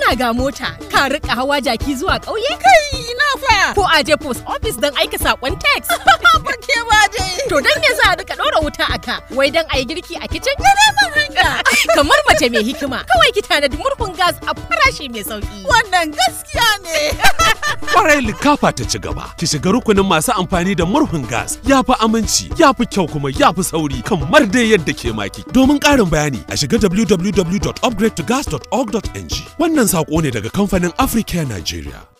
kana ga mota ka rika hawa jaki zuwa ƙauye Kai ina fa. ko a je post office don aika saƙon text Barke ba dai. to don me za a rika ɗora wuta a ka wai don a yi girki a kicin Ban hanya. kamar mace mai hikima kawai ki tanadi murhun gas a farashi mai sauki Wannan gaskiya ne. Kwarai likafa ta ci gaba. Ki shiga rukunin masu amfani da murhun gas. Ya fi aminci, ya fi kyau kuma ya fi sauri kamar dai yadda ke maki. Domin ƙarin bayani a shiga www.upgradetogas.org.ng. Wannan saƙo ne daga kamfanin Africare Nigeria.